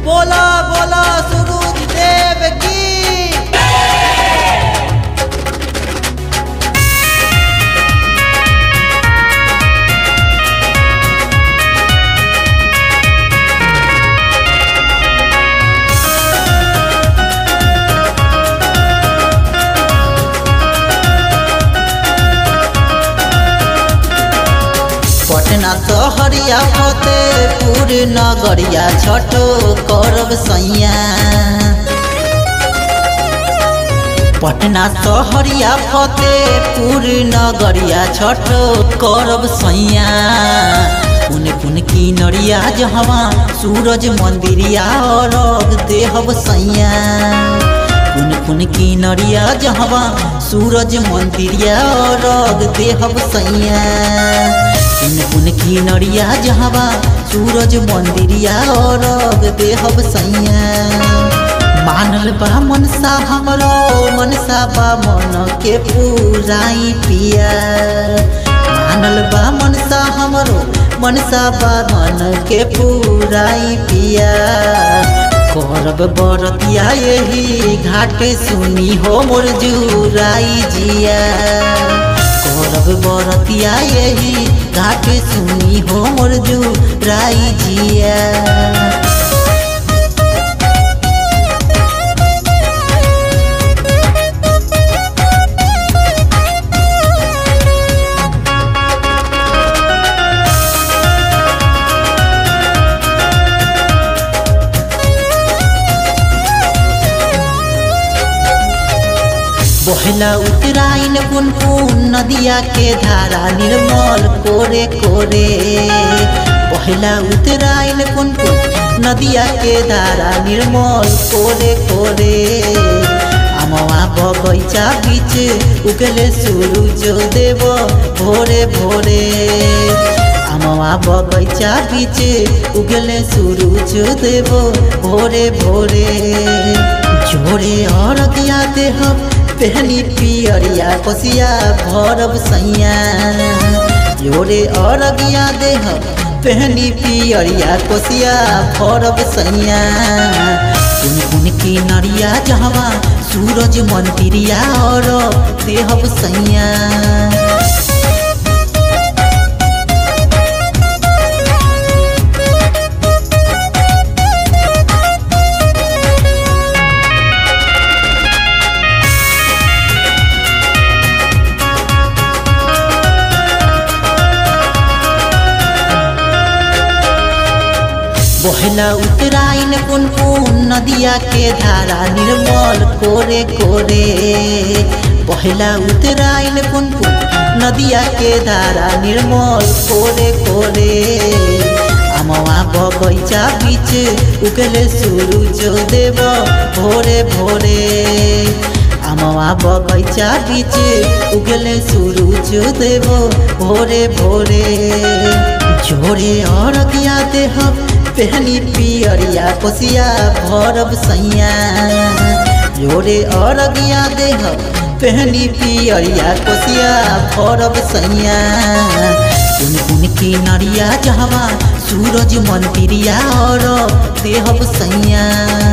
बोला बोला सूरज देव की पटना सहरिया फतेहपुर नगरिया छठो करब सैया पटना सहरिया फतेहपुर नगरिया छठो करब सैया पुन पुन की नरिया जहवा सूरज मंदिरिया अरग देहब सैया पुन पुन की नरिया जहवा सूरज मंदिरिया अरग देहब सैया पुन पुन की नरिया जहवा सूरज मंदिरिया अरग देहब सैया मानल बा मनसा हमरो मनसा बा मन के पूराई पिया मानल बा मनसा हमरो मनसा बा मन के पूराई पिया करब बरतिया यही घाटे सुनी हो मोर जुराई जिया करब बरतिया यही घाटे सुनी हो मोर जुराई जिया बहला उतराइन पुन पुन नदिया के धारा निर्मल कोरे कोरे बहला उतराइन पुन पुन नदिया के धारा निर्मल कोरे कोरे अमवा बगैचा बीच उगले सूरज देव भोरे भोरे अमवा बगैचा बीच उगले सूरज देव भोरे भोरे जोरे और दिया देह पहनी पियरिया कोसिया भरब सैया जोरे और दिया देह पहनी पियरिया कोसिया भरब सैया कुन कुन की नरिया जहवा सूरज मंदिरिया और देहब सैया बहला उतराइन पुन पुन नदिया के धारा निर्मल कोरे कोरे बहला उतराइन पुन पुन नदिया के धारा निर्मल कोरे कोरे अमवा बगैचा बीच उगले सूरज देव भोरे भोरे अमवा बगैचा बीच उगले सूरज देव भोरे भोरे जोरे और दिया देह पहनी पियरिया कोसिया भरब सैया जोरे अरगिया देह पहनी पियरिया कोसिया भरब सैया कुन कुन की नरिया जहवा सूरज मंदिरिया और देहब सैया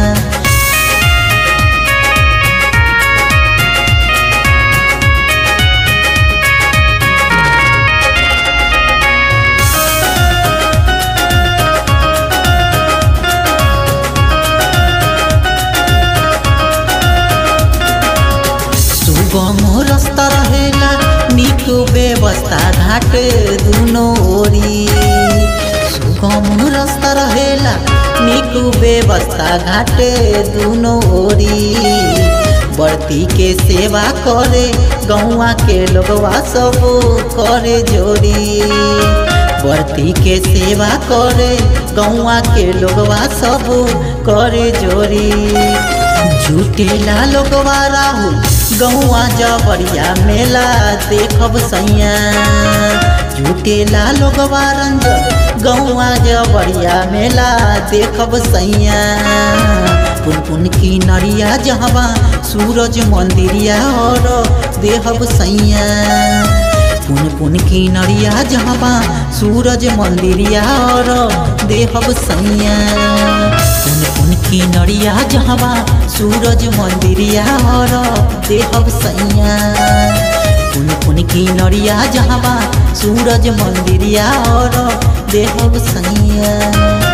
सुगम रास्ता रहेला निक व्यवस्था घाट दुनो ओरी सुगम रास्ता रहेला निक व्यवस्था घाट दुनो ओरी बर्ती के सेवा करे गौवा के लोगवा सब करे जोड़ी बर्ती के सेवा करे गौवा के लोगवा सब करे जोड़ी झूठेला लोगवा राहुल गौआ जबरिया मेला देखब सैया झूठेला लोगवा रंजन गौआ जबरिया मेला देखब सैया पुन पुन की नरिया जहवा सूरज मंदिरिया और देहब सैया पुन पुन की नरिया जहवा सूरज मंदिरिया और देहब सैया पुन पुन की नड़िया जहवा सूरज मंदिरिया और देहब सैया कुन कुन की नड़िया जहवा सूरज मंदिरिया और देहब सैया